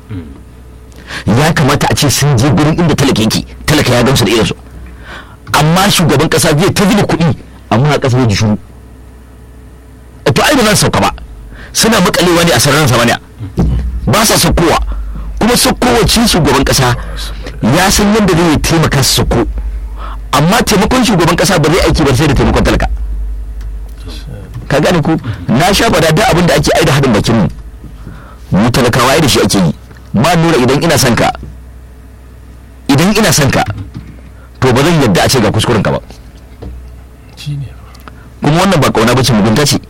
ya kamata a ce sun je gurin inda talaka yake talaka ya gamsu da irinsu amma shugaban kasa zai ta zuba kuɗi amma a ƙasa ji shuru to ai ba za su sauka ba suna makalewa ne a sararin samaniya ba sa saukowa kuma saukowacin shugaban kasa ya san yadda zai taimaka su sauko amma taimakon shugaban kasa ba zai aiki ba sai da taimakon talaka ka gane ko na sha bada da abin da ake aida hadin bakin mu mu talakawa ai da shi ake yi ma nura idan ina son ka idan ina son ka to ba zan yadda a ce ga kuskuren ka ba shine kuma wannan ba kauna bace mugunta ce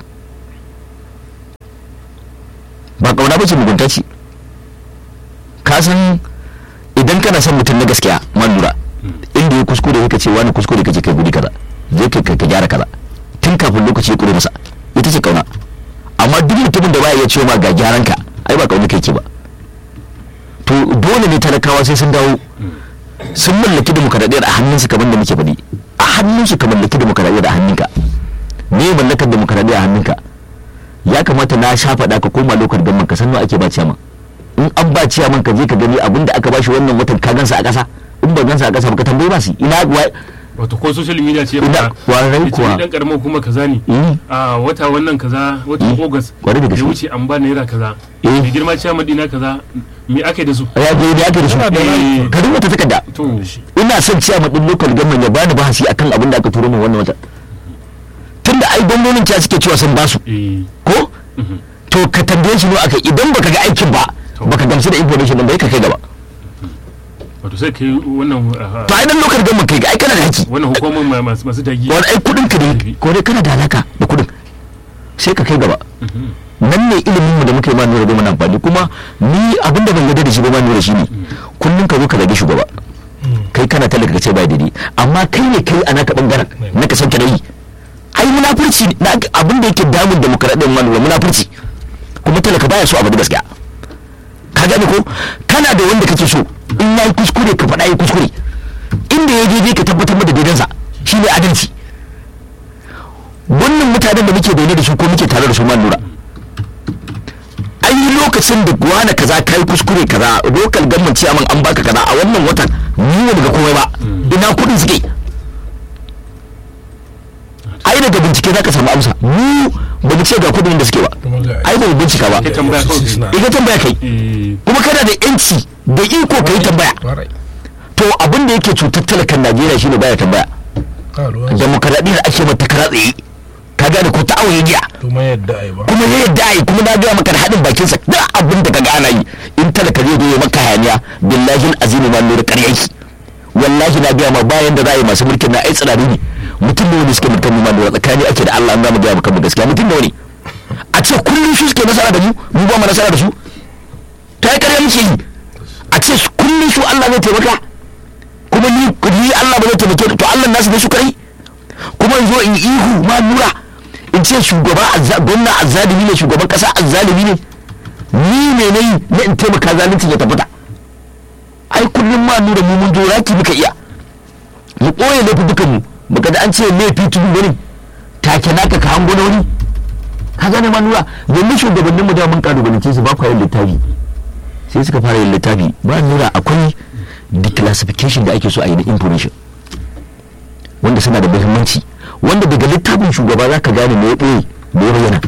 ba kauna bace mugunta ce ka san idan kana son mutum na gaskiya man lura inda ya kuskure ka ce wani kuskure kake kai guri kaza je ka ka gyara kaza tun kafin lokaci ya kure masa ita ce kauna amma duk mutumin da baya iya cewa ma ga gyaran ka ai ba kauna kai ke ba to dole ne talakawa sai sun dawo sun mallaki demokaradiyyar a hannunsu kamar da muke faɗi a hannunsu ka mallaki demokaradiyyar a hannunka me mallakar demokaradiyyar a hannunka ya kamata na sha faɗa ka koma lokar gamman ka san nawa ake ba ciyaman in an ba ciyaman ka je ka gani abin da aka bashi wannan watan ka gansa a ƙasa in ba gansa a ƙasa ba ka tambayi ba su ina wa- wato ko social media ce Ina- maka kwarai ita kuwa. ni dan karamar kuma kaza ne Eh. a wata wannan kaza watan Eh, august kwarai da ya gaske. wuce an ba naira kaza Eh. mai girma ciyaman dina kaza me aka yi da su ya je da aka da su Yana da rai. ka rubuta takarda to ina son ciyaman din lokal gamman ya bani bahasi akan abin da aka turo min wannan watan tunda ai gwamnonin ta suke cewa sun basu eh ko mhm. to ka tambaye shi ne aka idan baka ga aikin ba To. baka gamsu da information din bai ka kai gaba wato sai kai wannan ah, to ai dan lokal gamman kai ga ai kana da haƙƙi wannan hukumar ma- masu masu tagi wani ai kudin ka ne ko dai kana da alaka da kudin sai ka kai gaba Mhm. nan ne ilimin mu da muka yi ma nura da mana amfani kuma ni abin da ban yarda da shi ba ma nura shi ne kullum ka zo ka zage shugaba kai kana talaka ka ce ba daidai amma kai ne kai a naka bangaren na ka sauke yi ai munafurci na abin da yake damun demokradiyyar ma nura munafurci kuma talaka baya so abu da gaskiya ka gane ko kana da wanda kake so in yayi kuskure ka faɗa yi kuskure inda ya daidai ka tabbatar da daidansa shi ne adalci wannan mutanen da muke zaune da su ko muke tare da su ma lura an yi lokacin da wani kaza kai kuskure kaza lokal gamman ciyaman an baka kaza a wannan watan ni ne daga komai ba ina kudin suke ai daga bincike zaka samu amsa mu ba mu ce ga kudin da suke ba kuma ga ai ba mu bincika ba Kai tambaya kawai kai. Suna- ita tambaya kai eh kuma kana da yanci da iko ka yi tambaya Kwarai. to abin da yake cutar talakan najeriya shine baya tambaya Ba ruwan su. demokaradiyyar ake mata kara tsaye ka gane ko ta auye giya kuma yadda ai ba kuma ya yadda yi kuma na gaya maka da haɗin bakinsa da abin da ka ga ana yi in talaka zai zo ya maka hayaniya billahi azimi ma lura ƙarya yake wallahi na gaya ma bayan da za a yi masu mulkin na ai tsirari ne mutum da wani suke mulkin mu ma lura tsakani ake da Allah an gama gaya maka mu gaskiya mutum da wani a ce kullum su suke nasara da mu mu ba mu nasara da su ta yi ƙarya muke yi a ce su- kullum su Allah zai taimaka kuma ni ni Allah ba zai taimake ni to Allah nasu ne su kai kuma in zo in yi ihu ma lura in ce shugaba azza- gwamna azzalimi ne shugaban kasa azzalimi ne ni ne na yi na in taimaka zalunci ya tabbata ai kullum ma nura mu mun raki muka iya mu ɓoye laifukan mu baka da an ce laifi tudu wani take naka ka hango na wani ka gane ma nura yanzu shugabannin mu da mun kalubalance su ba ku yin littafi sai suka fara yin littafi ba nura akwai declassification da ake so a yi na information wanda suna da muhimmanci wanda daga littafin shugaba za ka gane me ya ɓoye me ya bayyana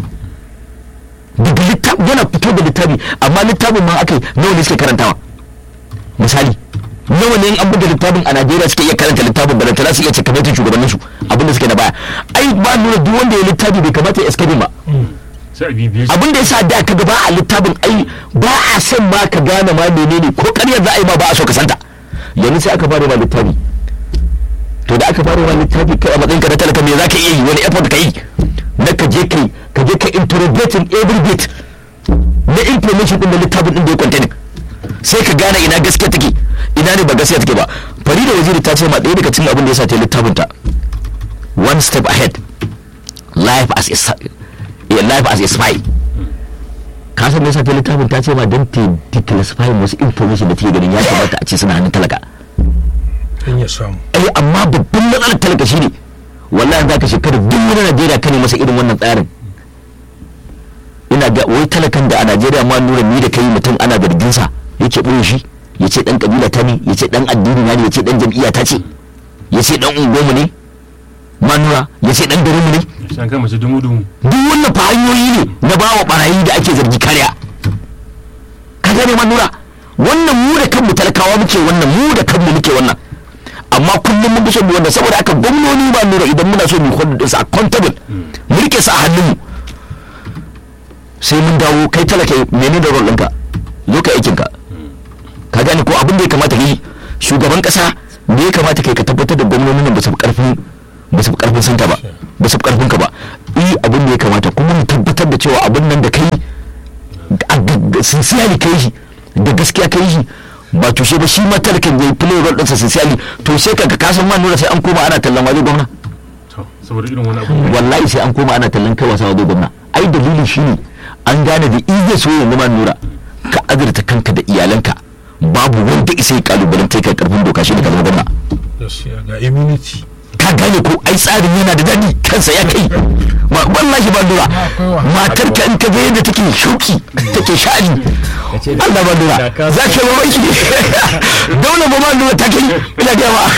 daga littafin yana fito da littafi amma littafin ma aka yi nawa ne suke karantawa misali nawa ne in an buga littafin a najeriya suke iya karanta littafin da za su iya cikakken shugabanninsu abinda suke na baya ai ba nuna duk wanda ya littafi bai kamata ya escape ba sai a bibiye shi abin da yasa da ka ba a littafin ai ba a son ma ka gane ma menene ko ƙaryar za a yi ma ba a so ka santa yanzu sai aka fara ma littafi to da aka fara ma littafi kai a matsayin ka na talaka me za ka iya yi wani effort ka yi na ka je kai ka je ka interrogating every bit na information din da littafin din da ya contain sai ka gane ina gaskiya take ina ne ba gaskiya take ba farida waziri ta ce ma ɗaya daga cikin abin da yasa ta yi littafin ta one step ahead life as a sa- eh, life as a spy ka san me yasa ta littafin ta ce ma don ta declassify wasu information da take ganin ya kamata a ce suna hannun talaka in ya samu ai amma babban matsalar talaka shine wallahi za ka shekara duk wani najeriya ka ne masa irin wannan tsarin ina ga wai talakan da a najeriya ma nura ni da kai mutum ana zargin sa ya yake ɓoye shi ya ce ɗan ƙabila ta ne ya ce ɗan addini na ne ya ce ɗan jam'iyya ta ce ya ce ɗan unguwarmu ne manura ya ce ɗan garinmu ne shan kai mace dumu dumu duk wannan fa hanyoyi ne na ba wa barayi da ake zargi kariya ka gane manura wannan mu da kanmu talakawa muke wannan mu da kanmu muke wannan amma kullum mun fi son mu wannan saboda haka gwamnoni ba nura idan muna so mu kwanda su accountable mu rike su a hannunmu sai mun dawo kai talaka mene da rol ɗinka zo ka aikinka ka gane ko abin da ya kamata ka yi shugaban kasa da ya kamata kai ka tabbatar da gwamnonin nan ba su fi karfin ba su fi karfin santa ba ba su fi karfin ka ba yi abin da ya kamata kuma mu tabbatar da cewa abin nan da kai a sincerely kai shi da gaskiya kai shi ba tushe ba shi ma talakan ya play role ɗinsa sincerely to sai ka ka san ma nuna sai an koma ana tallan waje gwamna to saboda irin wani abu wallahi sai an koma ana tallan kai wasa waje gwamna ai dalili shine an gane da iya so yanzu ma nura ka azurta kanka da iyalanka babu wanda isa ya kalubalanta kai karfin doka shi ne ka zama gwamna gaskiya ga immunity ka gane ko ai tsarin yana da daɗi kansa ya kai Ma- wallahi ba lura akwai wa- matar ka in ka ga yadda take shuki take sha'ani Allah ba lura za ka ba mai dole ba ma lura ta kai ina ga ba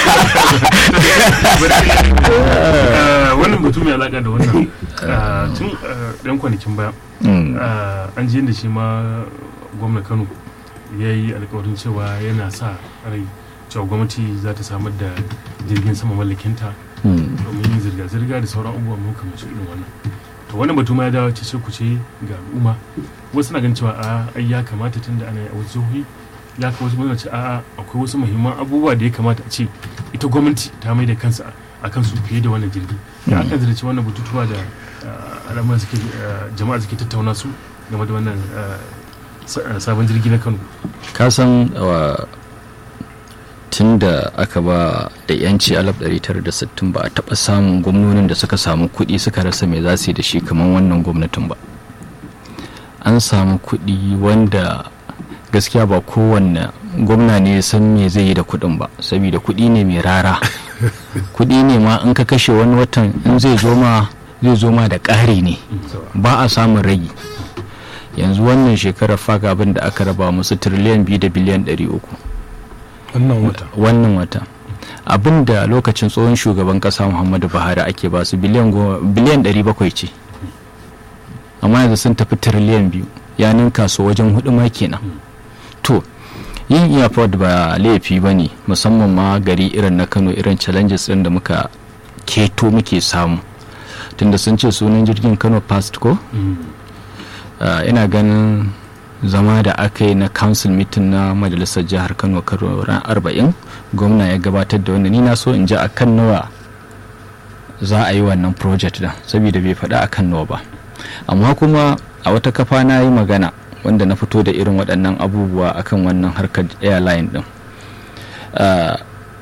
Eh, wannan batu mai alaka da wannan eh, tun eh, ɗan kwanakin baya eh, an ji yadda shi ma gwamna kano ya yi alkawarin cewa yana sa rai cewa gwamnati za ta samar da jirgin sama mallakinta domin yin zirga-zirga da sauran abubuwa makamancin irin wannan to wannan batu ma ya dawo ce ku ce ga al'umma wasu na ganin cewa a ai ya kamata tun da ana yi a wasu jihohi ya kamata wasu mana ce a akwai wasu muhimman abubuwa da ya kamata a ce ita gwamnati ta mai da kansa a kansu fiye da wannan jirgi da aka zirce wannan batutuwa da ah, al'amuran suke ah, jama'a suke tattauna su game da wannan ah, sa- ah, sabon jirgi na kano kasan tun da aka ba da yanci 1960 ba a taɓa samun gwamnonin da suka samu kuɗi suka rasa mai za su yi da shi kamar wannan gwamnatin ba an samu kuɗi wanda gaskiya ba kowanne gwamna ne ya san me zai yi da kuɗin ba saboda kuɗi ne mai rara kuɗi ne ma in ka kashe wani watan in zai zo ma zai zo ma da ƙari ne ba a samun ragi yanzu wannan shekarar faga abin da aka raba musu tiriliyan biyu da biliyan ɗari uku wannan wata wannan wata abin da lokacin tsohon shugaban kasa muhammadu buhari ake ba su biliyan goma- biliyan 700 ce amma yanzu sun tafi tiriliyan biyu ya ninka su wajen hudu ma kenan to yin airport ba laifi ba ne musamman ma gari irin na kano irin challenges ɗin da muka keto muke samu tunda sun ce sunan jirgin kano past ko Uh, ina ganin zama da aka yi na council meeting na majalisar jihar kano karo ran 40 gwamna ya gabatar da wannan ni na so in ji a kan nawa za a yi wannan project da saboda bai faɗa a kan nawa ba amma kuma a wata kafa na yi magana wanda na fito da irin waɗannan abubuwa akan wannan harkar airline din uh,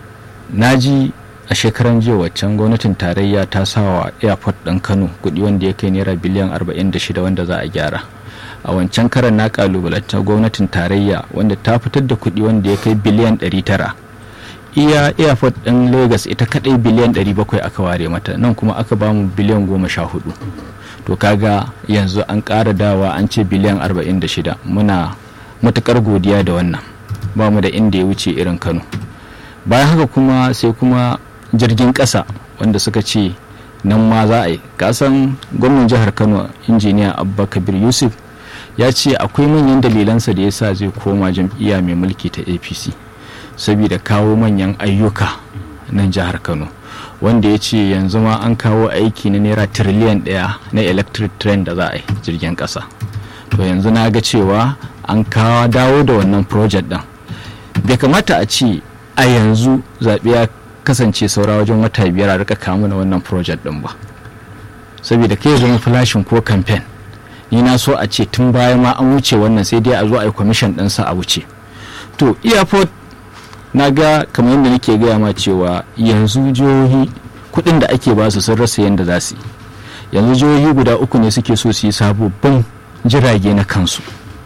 na ji a shekaran jiya waccan gwamnatin tarayya ta sawa airport ɗin kano kuɗi wanda ya kai naira biliyan 46 wanda za a gyara a wancan karan na kalubalanta gwamnatin tarayya wanda ta fitar da kuɗi wanda ya kai biliyan 900 iya airport ɗin lagos ita kaɗai biliyan 700 aka ware mata nan kuma aka bamu biliyan 14 to kaga yanzu an ƙara dawa an ce biliyan 46 muna matuƙar godiya da wannan ba mu da inda ya wuce irin kano bayan haka kuma sai kuma jirgin ƙasa wanda suka ce nan ma za a yi kasan gwamnan jihar kano injiniya abba kabir yusuf ya ce akwai manyan dalilansa da ya sa zai koma jam'iyya mai mulki ta apc saboda kawo manyan ayyuka nan jihar kano wanda ya ce yanzu ma an kawo aiki na naira tiriliyan daya na electric train da za a yi jirgin ƙasa to yanzu na ga cewa an kawo dawo da wannan project din bai kamata a ce a yanzu zaɓe ya kasance saura wajen wata biyar a rika kamu na wannan project din ba saboda kai zama flashin ko campaign ni na so a ce tun baya ma an wuce wannan sai dai a zo a yi commission ɗinsa a wuce to airport na ga kamar yadda nake gaya ma cewa yanzu jihohi kuɗin da ake ba su sun rasa yadda za su yi yanzu jihohi guda uku ne suke so su yi sababbin jirage na kansu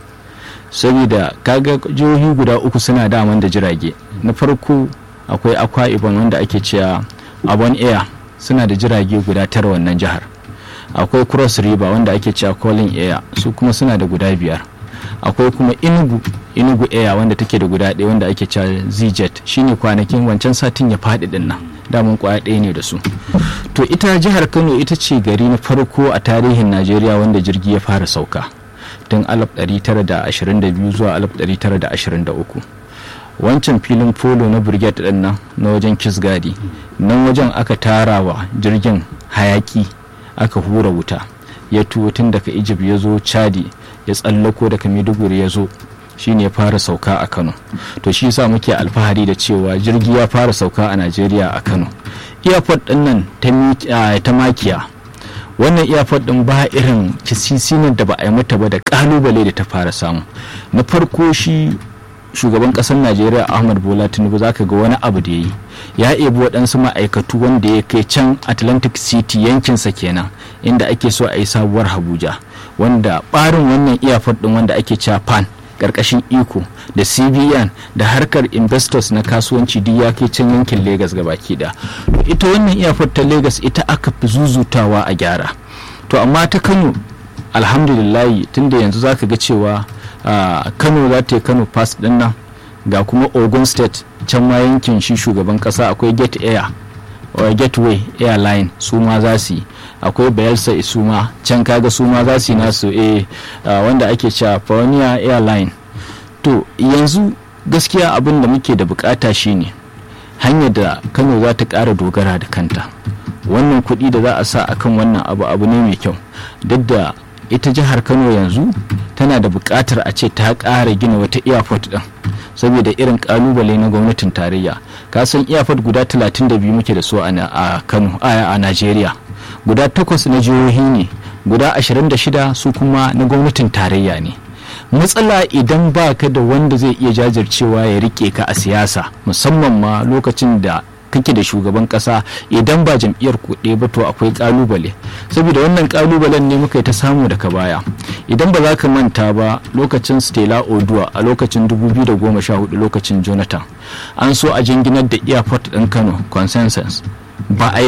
saboda kaga jihohi guda uku suna daman da jirage na farko akwai akwa ibon wanda ake cewa abon air suna da jirage guda tara wannan jihar akwai cross river wanda ake cewa calling air su kuma suna da guda biyar akwai kuma inugu inugu air wanda take da guda ɗaya wanda ake cewa zjet shine kwanakin wancan satin ya faɗi din nan damun kwaya ɗaya ne da su to ita jihar kano ita ce gari na farko a tarihin najeriya wanda jirgi ya fara sauka tun 1922 zuwa 1923 wancan filin polo na brigade din nan na wajen kisgadi nan wajen aka tara wa jirgin hayaki aka hura wuta ya tuwo tun daga egypt ya zo chadi ya tsallako daga maiduguri ya zo shine ya fara sauka a kano to shi yasa muke alfahari da cewa jirgi ya fara sauka a najeriya a kano airport din nan ta makiya wannan airport din ba irin kisisinan da ba a yi mata ba da kalubale da ta fara samu na farko shi shugaban kasar najeriya ahmad bola tinubu zaka ga wani abu da ya yi ya ebi waɗansu ma'aikatu wanda ya kai can atlantic city yankinsa kenan inda ake so a yi sabuwar abuja wanda ɓarin wannan airport din wanda ake cewa pan karkashin iko da cbn da harkar investors na kasuwanci duk ya kai can yankin lagos baki da ita wannan airport ta lagos ita aka fi zuzutawa a gyara to amma ta kano alhamdulillahi tunda yanzu zaka ga cewa kano za ta yi kano pass din nan ga kuma ogun state can ma yankin shi shugaban kasa akwai gate air gateway airline su ma za su yi akwai bayelsa su ma can kaga su ma za su yi nasu eh wanda ake cewa pioneer airline to yanzu gaskiya abin da muke da bukata shine hanyar da kano za ta kara dogara da kanta wannan kuɗi da za a sa akan wannan abu abu ne mai kyau duk da ita jihar kano yanzu tana da bukatar a ce ta ƙara gina wata airport din saboda irin kalubale na gwamnatin tarayya ka san airport guda 32 muke da su a kano a najeriya guda takwas na jihohi ne guda 26 su kuma na gwamnatin tarayya ne matsala idan ba ka da wanda zai iya jajircewa ya rike ka a siyasa musamman ma lokacin da kake da shugaban kasa idan ba jam'iyyar kuɗe ba to akwai kalubale saboda wannan kalubalen ne muka yi ta samu daga baya idan ba za ka manta ba lokacin stella oduwa a lokacin 2014 lokacin jonathan an so a jinginar da airport ɗin kano consensus ba a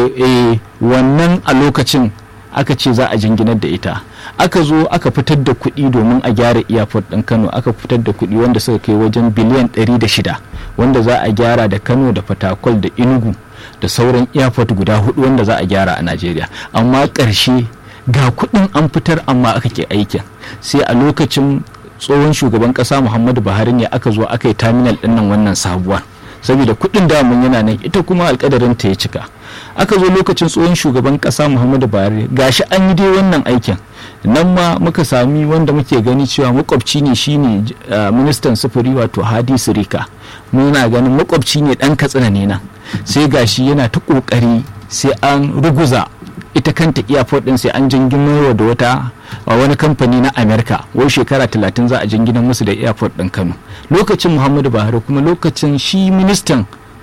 wannan a lokacin aka ce za a jinginar da ita aka zo aka fitar da kuɗi domin a gyara airport ɗin kano aka fitar da kuɗi wanda suka kai wajen biliyan 106 wanda za a gyara da kano da fatakwal da inugu da sauran airport guda hudu wanda za a gyara a najeriya amma ƙarshe ga kuɗin an fitar amma aka ke aikin sai a lokacin tsohon shugaban ƙasa muhammadu buhari ne aka zo aka yi terminal ɗin nan wannan sabuwar saboda kuɗin damun yana nan ita kuma alkadarin ta ya cika aka zo lokacin tsohon shugaban kasa muhammadu buhari gashi an yi dai wannan aikin nan ma muka sami wanda muke gani cewa makwabci ne shine ministan sufuri wato hadi sirika muna ganin makwabci ne dan katsina ne nan sai gashi yana ta kokari sai an ruguza ita kanta airport din sai an jingimarwa da wata wani kamfani na america wai shekara talatin za a jingina musu da airport din kano lokacin muhammadu buhari kuma lokacin shi ministan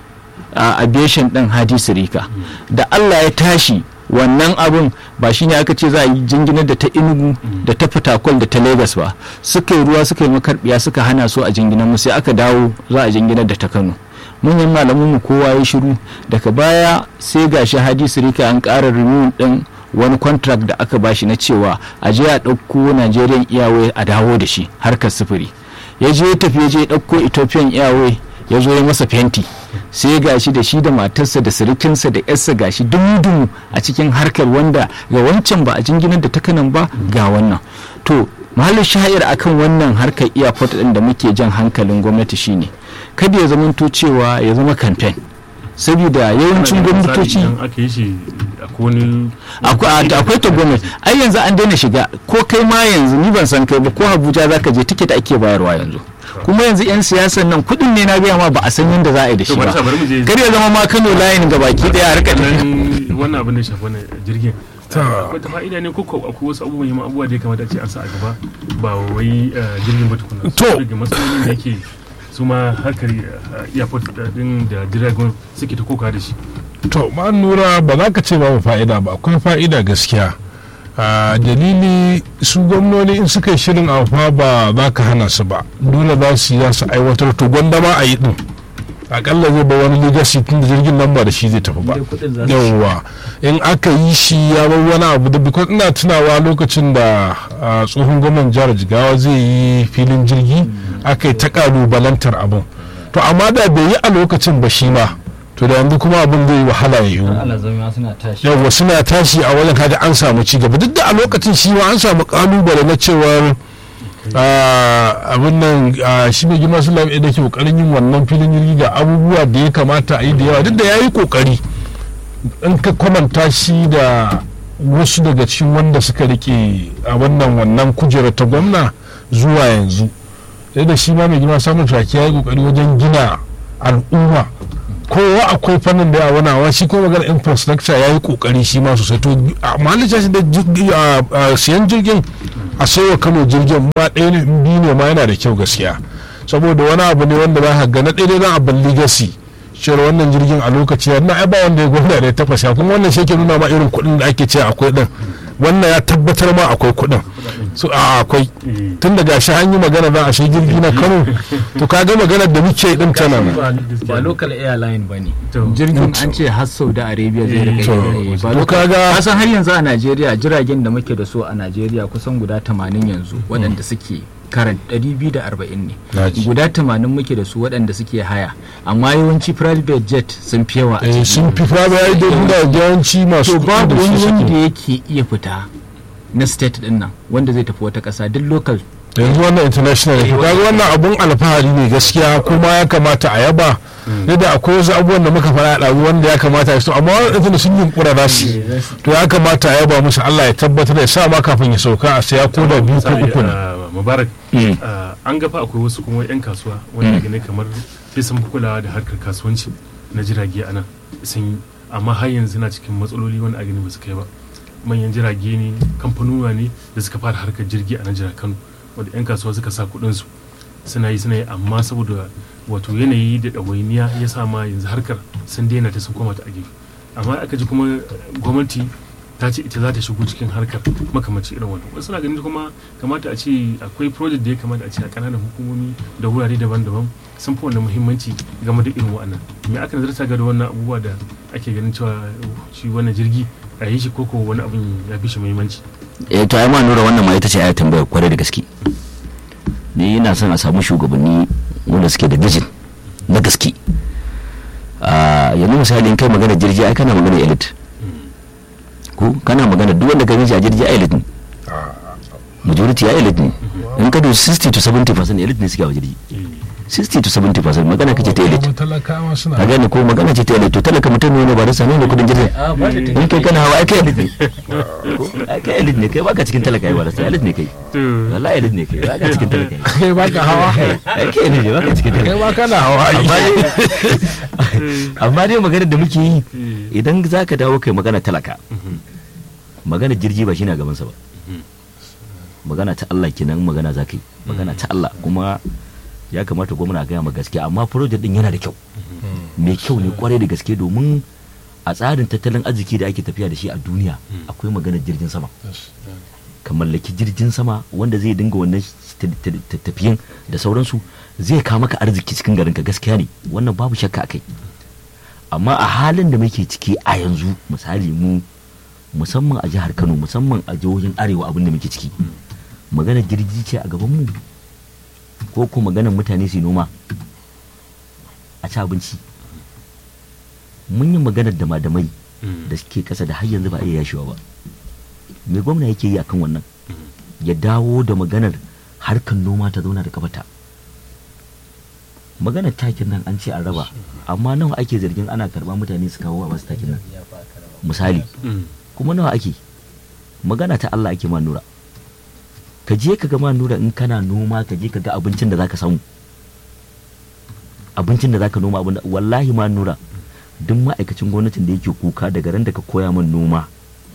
uh, aviation din hadi sirika da allah ya tashi wannan abun ba shi ne aka ce za a yi jinginar da ta inugu da ta fatakwal da ta lagos ba suka yi ruwa suka yi makarbiya suka hana su a jinginar mu sai aka dawo za a jinginar da ta kano manyan malamin mu kowa ya shiru daga baya sai gashi hadi sirika an ƙara renewal din wani contract da aka bashi na cewa a je a ɗauko nigerian airway a dawo da shi harkar sufuri ya je ya tafi ya je ya ɗauko ethiopian airway ya zo ya masa fenti sai gashi da shi da matarsa da sirikinsa da yarsa gashi dumu a cikin harkar wanda ga wancan ba a jinginar da takanan ba ga wannan to mahallin shahir akan wannan harkar airport din da muke jan hankalin gwamnati shine kada ya zamanto cewa ya zama campaign saboda yawancin gwamnatoci aka yi shi wani akwai ta gwamnati ai yanzu an daina shiga ko kai ma yanzu ni ban san kai ba ko abuja zaka je tiket ake bayarwa yanzu kuma yanzu 'yan siyasan nan kudin ne na gaya ma ba a san yadda za a yi da shi ba kar ya zama ma kano layin ga baki daya a rika wannan abin da ya shafi wannan jirgin akwai ta fa'ida ne ko akwai wasu abubuwan yi abubuwa da ya kamata a ce an sa a gaba ba wai jirgin ba tukuna To. daga matsalolin da yake su ma harkar airport din da jiragen suke ta koka da shi to ma nura ba za ka ce babu fa'ida ba akwai fa'ida gaskiya a dalili su gwamnoni in suka yi shirin amfa ba za ka hana su ba dole za su yi za su aiwatar to gwanda ma a yi din akalla zai ba wani legacy tun da jirgin nan ba da shi zai tafi ba Dai kuɗin za su yawwa in aka yi shi ya bar wani abu da because ina tunawa lokacin da ah, tsohon gwamnan jihar jigawa zai yi filin jirgi aka yi ta kalubalantar abin to amma da bai yi a lokacin ba shi ma to da yanzu kuma abin zai yi wahala ya yiwu alazama suna tashi yawwa suna tashi a wajen kaga an samu ci gaba duk da a lokacin shi ma an samu kalubale na cewar ah, abin nan ah, shi mai girma sulam da ke kokarin yin wannan filin jirgi ga abubuwa da ya kamata a yi da yawa duk da ya yi kokari in ka kwamanta shi da wasu daga cikin wanda suka rike a wannan wannan kujera ta gwamna zuwa yanzu sai da shi ma mai girma samun traki ya yi kokari wajen gina al'umma kowa akwai fannin da ya wani shi kuma magana infrastructure ya yi kokari shi ma sosai to amma halitta shi da jirgi- a- a siyan jirgin a sauwa kano jirgin ma ɗaya ne in biyu ne ma yana da kyau gaskiya saboda wani abu ne wanda za ka ga na ɗaya ne za a ban legacy cewar wannan jirgin a lokaci ya na ai ba wanda ya gwamna da ya taɓa sha kuma wannan shi ke nuna ma irin kuɗin da ake ce akwai ɗin wannan ya tabbatar ma akwai kuɗin so a akwai tun daga shi an yi magana za a shi jirgi na kano to ka ga maganar da muke din tana nan ba local airline ba ne To. jirgin an ce har saudi arabia zai rika To. yi ba To local kaga- kasan har yanzu a najeriya jiragen da muke da su a najeriya kusan guda 80 yanzu waɗanda suke karan 240 ne Naji. guda 80 muke da su waɗanda suke haya amma yawanci private jet sun fi yawa a Eh, ciki. sun fi fara ya yi da yawanci masu to kuɗi babu da wani su wanda suke yake iya fita na state din nan wanda zai tafi wata ƙasa duk local yanzu wannan international ne to kaga wannan abun alfahari ne gaskiya kuma ya kamata a yaba ne da akwai wasu abubuwan da muka fara da wanda ya kamata a yi su amma wannan da sun yunkura za su yi. to ya kamata a yaba musu Allah ya tabbatar ya sa ma kafin ya sauka a saya ko da biyu ko Misali, uku ne ah, mubarak Mm. ah, an gafa akwai wasu kuma 'yan kasuwa wanda gane kamar sai sun fi kulawa da harkar kasuwanci na jirage a nan sun yi amma har yanzu na cikin matsaloli wanda a gani ba su kai ba manyan jirage ne kamfanonuwa ne da suka fara harkar jirgi a nan jihar kano wanda 'yan kasuwa suka sa kuɗinsu suna yi suna yi amma saboda wato yanayi da ɗawainiya ya sa ma yanzu harkar sun daina ta sun koma ta a gefe amma aka ji kuma gwamnati ta ce ita za ta shigo cikin harkar makamanci irin wannan wasu na ganin kuma kamata a ce akwai project da ya kamata a ce a kananan hukumomi da wurare daban-daban sun fi wannan muhimmanci game da irin wa'annan me aka nazarta ga da wannan abubuwa da ake ganin cewa shi wannan jirgi a yi shi koko wani abin ya fi shi muhimmanci eh to ai ma nura wannan ma ita ce ayar tambaya kwarai da gaske ni ina son a samu shugabanni wanda suke da vision na gaske a yanzu misali in kai magana jirgi ai kana magana elite ko kana magana duk wanda ka a jirgi ai elite ne majority ya elite ne in ka dubi 60 to 70 percent elite ne suke a jirgi 60 to 70 percent magana kace ta elite Kuma talakawa suna ka gane ko magana ce ta elite to talaka mutum ne ba da sanu ne kudin jirgin in kai kana hawa ai kai elite ne Ko? ai kai elite ne kai baka cikin talaka ai ba da sai elite ne kai wallahi elite ne kai baka cikin talaka ai kai baka hawa ai kai ne baka cikin kai talaka ma kana hawa amma dai amma dai maganar da muke yi idan za ka dawo kai magana talaka magana jirgi ba shi na gabansa ba magana ta Allah kenan magana za ka yi magana ta Allah kuma ya kamata gwamna a gaya ma gaskiya amma project din yana da kyau mai kyau ne kwarai da gaske domin a tsarin tattalin arziki da ake tafiya da shi a duniya akwai maganar jirgin sama ka mallaki jirgin sama wanda zai dinga wannan ta- ta- ta- tafiyan da sauransu zai kawo maka arziki cikin garinka gaskiya ne wannan babu shakka a kai amma a halin da muke ciki a yanzu misali mu musamman a jihar kano musamman a jihohin arewa abin da muke ciki magana jirgi ce a gaban mu ko ko maganar mutane su yi noma a ci abinci mun yi maganar da madamai da suke kasa da har yanzu ba a iya yashewa ba me gwamna yake yi akan wannan ya dawo da maganar harkar noma ta zauna da kafata maganar takin nan an ce an raba amma nawa ake zargin ana karba mutane su kawo a wasu takin nan misali kuma nawa ake magana ta Allah ake ma nura ka je ka ga ma nura in kana noma ka je ka ga abincin da zaka samu abincin da zaka noma abin da wallahi ma nura duk ma'aikacin gwamnatin da yake kuka daga ran da ka koya min noma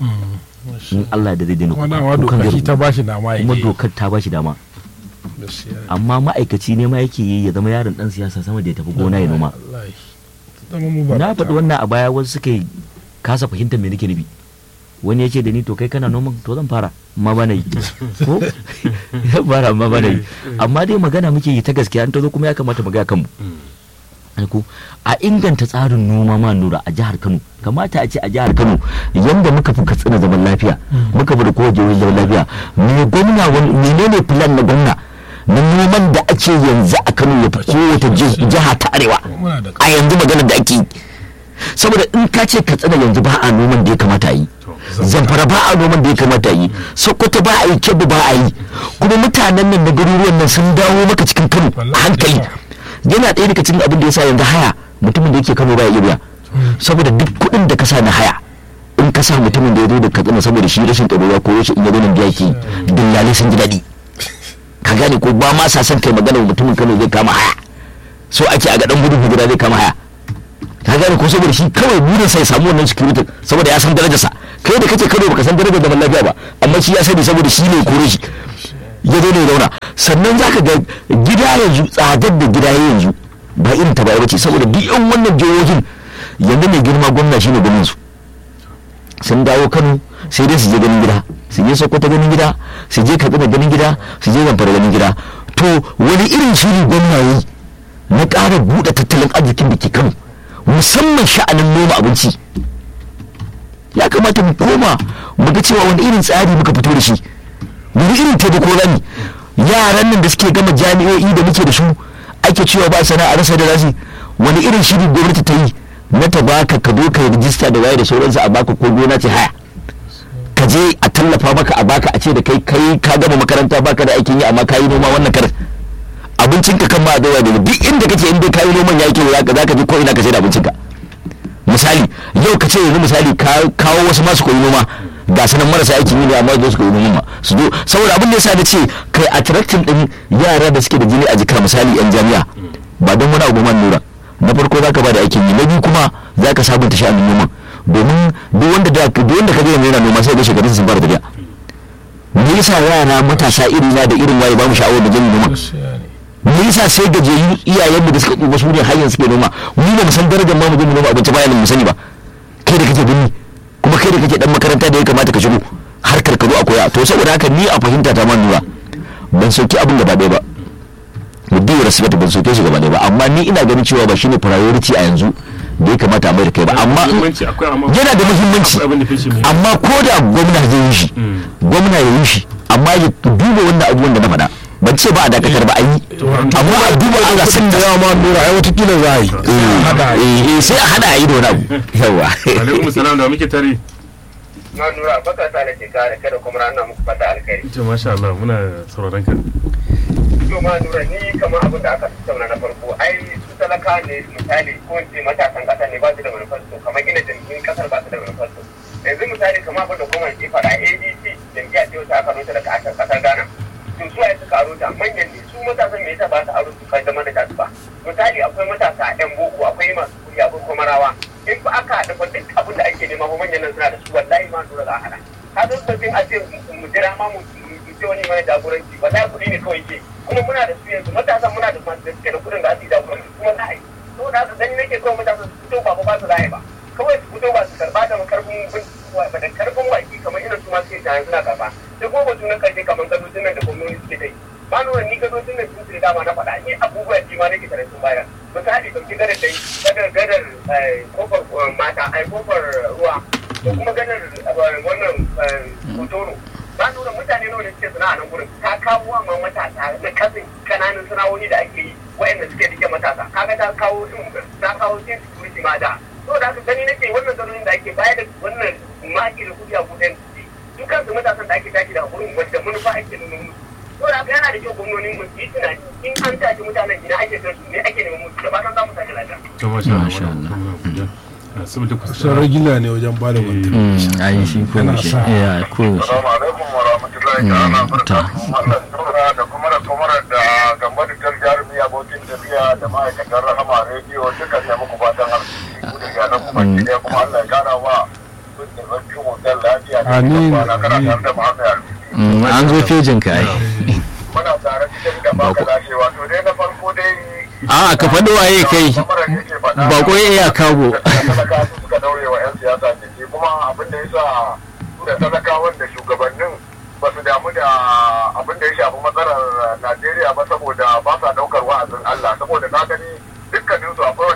in Allah da zai daina kuma kuka dama kukan doka zai shi ta ragu. bashi dama ya kuma yi. dokar ta bashi dama Gaskiya. amma ma'aikaci ne ma yake yi ya zama yaron dan siyasa sama da ya tafi gona ya noma Wallahi. Zama mu ba na ta- faɗi wannan a baya wasu suka yi kasa fahimtar me nake nufi wani ya ce da ni to kai kana noman to zan fara amma ba na yi ko zan fara amma ba na yi amma dai magana muke yi ta gaskiya an ta zo kuma ya kamata mu ga kanmu ko a inganta tsarin noma ma nura a jihar Kano kamata a ce a jihar Kano yanda muka fi katsina zaman lafiya muka fi da kowace jihohi zaman lafiya me gwamna wani- menene plan na gwamna na noman da ake yanzu a Kano ya fi kowace ji- jiha ta arewa muna da a yanzu maganar da ake yi saboda in ka ce katsina yanzu ba a noman da ya kamata a yi zamfara ba a noman da ya kamata a yi sokoto ba a yi kebbi ba a yi kuma mutanen nan na garuruwan nan sun dawo maka cikin kano a Wallahi. hankali yana ɗaya daga cikin abin da ya sa yanzu haya mutumin da yake kano ba ya iya biya saboda duk kuɗin da ka sa na haya in ka sa mutumin da ya zo da katsina saboda shi rashin tsaro ya koyo shi in ya zo nan biya ke dillalai sun ji daɗi ka gane ko ba ma sa son kai magana mutumin kano zai kama haya so ake a ga dan gudun hijira zai kama haya ka gane ko saboda shi kawai burin sai samu wannan security saboda ya san darajarsa kai da kake kano baka san darajar zaman lafiya ba amma shi ya sani saboda shi ne kore shi ya zo ne ya zauna sannan zaka ga gida yanzu tsadar da gida ya yanzu ba irin ta baya bace saboda duk yan wannan jihohin yanzu mai girma gwamna shine gwamnan su sun dawo kano sai dai su je ganin gida su je sokoto ganin gida su je katsina ganin gida su je zamfara ganin gida to wani irin shiri gwamna yi na ƙara buɗe tattalin arzikin da ke kano musamman sha'anin noma abinci ya kamata mu koma mu ga cewa wani irin tsari muka fito da shi wani irin taimako rani yaran nan da suke gama jami'o'i da muke da su ake cewa ba sana'a rasa da rasi wani irin shiri gwamnati ta yi na ta baka ka zo ka yi rijista da waye da sauransu a baka ko gona ce haya ka je a tallafa maka a baka a ce da kai kai ka gama makaranta baka da aikin yi amma ka yi noma wannan karin abincin ka kan ma a daura da duk inda kake inda ka yi noman ya yake za ka je ko ina ka sai da abincin ka misali yau ka ce yanzu misali ka kawo wasu masu koyi noma ga sanan marasa aikin yi ne amma zo su koyi noma su zo saboda abin da yasa na ce kai attracting din yara da suke da jini a jika misali yan jami'a ba don wani abu man nura na farko zaka ba da aikin yi na biyu kuma zaka sabunta sha'anin noman domin duk wanda da duk wanda ka ga yanzu yana noma sai ga shekarun sun fara tafiya me yasa yara matasa irin na da irin waye ba mu sha'awar da jin noma gaskiya ne me yasa sai gajiyayyu iyayen mu da suka ɗuba su ne har yanzu suke noma mu ba mu san darajar ma mu je mu noma abinci bayan mu sani ba kai da kake binni kuma kai da kake dan makaranta da ya kamata ka shigo har karkaru a koya to saboda haka ni a fahimta ta man nura ban sauki abin gaba ɗaya ba mu biyu respect ban sauke shi gaba ɗaya ba amma ni ina ganin cewa ba shine priority a yanzu da ya kamata a mai da kai ba amma muhimmanci akwai amma yana da muhimmanci akwai abin da fice mai amma ko da gwamna zai yi shi Mm. gwamna ya yi shi amma ya duba wannan abubuwan da na faɗa ban ce ba a dakatar ba a yi amma a duba ana sun da yawa ma nura ai watakila za a yi hada eh eh, sai a hada a yi da wani abu yawa alaikum salam da muke tare na nura baka sa da ke kare kada kuma ranar muku fata alkhairi ita masha Allah muna sauraron ka to ma nura ni kamar abin da aka tattauna na farko ai su talaka ne misali ko in ce matasan kasa ne ba su da manufarsu kamar gina jam'iyyun kasar ba su da manufarsu yanzu misali kamar abin da kuma ke faɗa adc jam'iyya ce wata aka rota daga asar kasar ghana to su ai suka aro ta manyan ne su matasan me yasa ba su aro su kai da mana su ba misali akwai matasa yan boko akwai masu kuɗi akwai kuma rawa in ba aka haɗa fa duk abin da ake nema ba manyan nan suna da su wallahi ma nura za a haɗa ka zo sabbin a ce mu jira ma mu mu ce wani mai jagoranci wallahi kuɗi ne kawai ke kuma muna da su yanzu matasan muna da masu da suke da kuɗin da su yi jagoranci kuma za a yi saboda haka gani nake kawai matasan su fito ba ba su za a yi ba kawai su fito ba su karɓa da karfin bin ba da karfin baki kamar irin su ma suke jayan suna karɓa da kuma batu na karshe kamar gadojin nan da gwamnati suke kai ba nuna ni gadojin nan sun sai dama na faɗa ni abubuwa ji ma nake tare sun bayar misali ɗauki gadar dai gadar gadar eh, kofar eh, mata ai kofar ruwa ko kuma gadar eh, wannan eh, hotoro ba nuna mutane nawa da suke sana'a nan gurin ta kawo wa ma matasa na kasin kananan sana'o'i da ake yi wa'anda suke rike matasa kaga ta kawo ta kawo sin security ma da to da haka gani nake wannan zarurin da ake bayar da wannan maki da kudi a kudin su kansu matasan da ake tashi daga gurin wanda manufa ake nuna musu to da haka yana da kyau gwamnonin mu su yi tunani in an tashi mutanen gida ake son su ne ake neman musu da fatan za mu tashi lafiya to masha Allah Masha Allah. muna godiya. Ah, saboda ku sun ragila ne wajen ba da wanta a yi shi ko Yana yaushe sa. ya ko yaushe Assalamu alaikum wa rahmatullahi Mm, ta'ala ta. barakatuhu. Allah tura da kuma da kuma da gamba da tar jarumi abokin tafiya da ma'aikatan rahama rediyo duka ne muku fatan arziki ku da iyalan ku baki ɗaya kuma Allah ya kara wa kun da barkin hotel lafiya da Amin, kwana kana amin. tare da Muhammad Alfi. Mm, an zo fejin ka ai Muna tare cikin da baka lashe wato dai na farko dai a ka faɗi waye kai Kamar da yake faɗa, Bako ya iya kago. talaka su suka daure wa 'yan siyasa jiki kuma abin da ya sa su da talakawan da shugabannin ba su damu da abin da ya shafi matsalar Najeriya ba saboda ba sa daukar wa'azin Allah saboda na gani dukkanin su akwai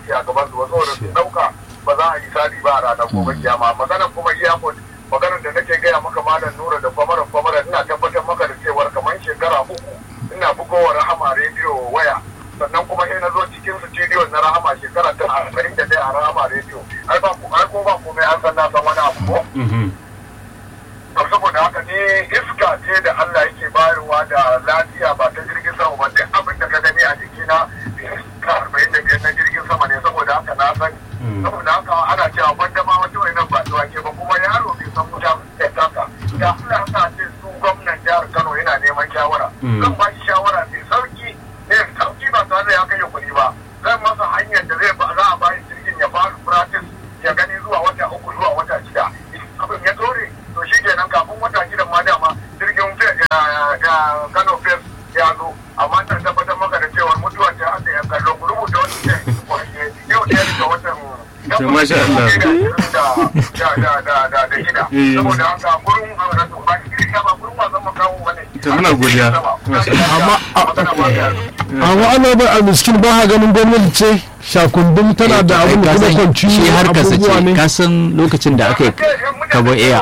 aiki a gaban su ba saboda su dauka ba za a yi sadi ba a ranar gobe kiyama maganar kuma iyakon maganar da nake gaya maka malam nura da kwamara kwamara ina tabbatar maka da cewar kamar shekara uku ina bugowa rahama rediyo waya sannan kuma sai na zo cikin studio na rahama shekara ta arba'in da ɗaya a rahama rediyo ai ba ai ko ba komai an san na san wani abu ko Mhm. to saboda haka ne iska ce da Allah yake bayarwa da lafiya ba ta jirgin sama ba duk abin da ka gani a jikina iska arba'in da biyar na jirgin sama ne saboda haka na sani Mm. saboda haka ana cewa wanda ma wata wani ba zuwa ke ba kuma yaro bai san wuta da taka da Allah sa ce su gwamnan jihar Kano yana neman shawara Mm. zan ba shi shawara mai sauki ne sauki ba tare da ya kai kuɗi ba zan masa hanyar da zai ba za a bayi jirgin ya fara practice ya gani zuwa wata uku zuwa wata shida abin ya dore to shi kenan kafin wata shida ma dama jirgin fe- ya- ya- Kano Fes ya zo amma ta tabbatar maka da cewa mutuwar ta hada ya kallo ku rubuta wani ce yau ɗaya daga watan To, masha Allah. da da da da da shida Eh. saboda haka gurin a rasu ba shi ba gurin wasan makawo bane To, muna godiya. Masha amma magana ba ta amma ana ba a miskin ba ha ganin gwamnati ce shakundum tana da abin da kuma kwanci shi har ka abubuwa sace ne ka san lokacin da aka yi kabo iya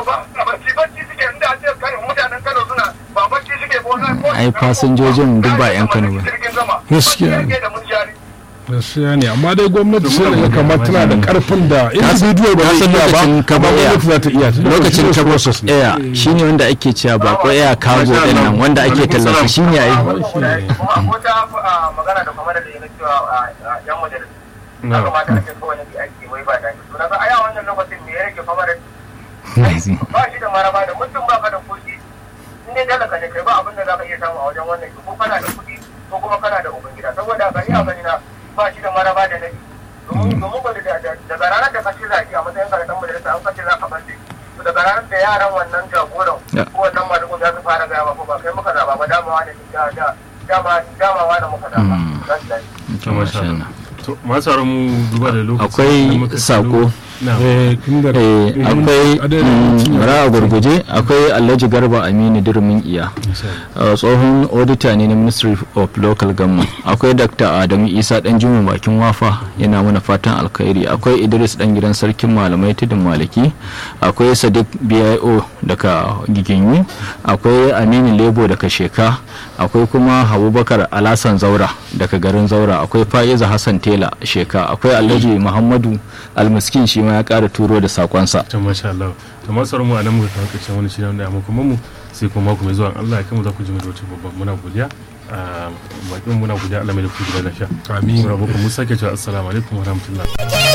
Ai, fasinjojin duk ba 'yan Kano ba. Gaskiya. gaskiya ne amma dai gwamnati sai da ya kamata tana da karfin da individual ba ka zai san iya ba lokacin kabo amma iya gwamnati za ta iya tunda lokacin continuous kabo process ne. iya shine wanda ake cewa bako iya kago din nan wanda ake tallafa shine ai wata magana da kuma da ya na cewa yan majalis ya Na. kamata a ce kowane bi ake wai ba da to na ga aya wannan lokacin me ya rage fama da ba shi da maraba da mutum ba ka da kuɗi in dai talaka ne kai ba abin da za ka iya samu a wajen wannan ko kana da kuɗi ko kuma kana da ubangida saboda gani a gani na ba shi da maraba da nabi domin domin ba da da- daga ranar da ka ci zaki a matsayin ka da dan majalisa an kace za ka bar to daga ranar da yaran wannan jagoran Ya. ko wannan madugun za su fara gaya ba ko ba kai muka zaba ba damawa ne da da dama damawa da muka zaba Mm. za su dace To, masha Allah. To, masu sauran mu duba da lokaci. Akwai da muka sako. kallo. Na. Eh, inda Eh, akwai adadin mutum ya- bara a gurguje akwai alhaji garba aminu durmin iya Uh, tsohon auditor ne na ministry of local government akwai dr adamu isa dan juma bakin wafa yana mana fatan alkhairi akwai idris dan gidan sarkin malamai tudun maliki akwai sadiq bio daga giginyu akwai aminu lebo daga sheka akwai kuma abubakar alasan zaura daga garin zaura akwai fa'iza hassan tela sheka akwai alhaji muhammadu almiskin shi ma ya kara turo da sakonsa to masha Allah to masu sauran mu a nan muka kawo ƙarshen wani shirin da amma kuma mu sai kuma mako mai zuwa in Allah ya kai mu za ku ji mu da wata babban muna godiya a bakin muna godiya Allah mai da ku gida lafiya Amin. Muna muku mu sake cewa assalamu alaikum wa rahmatullah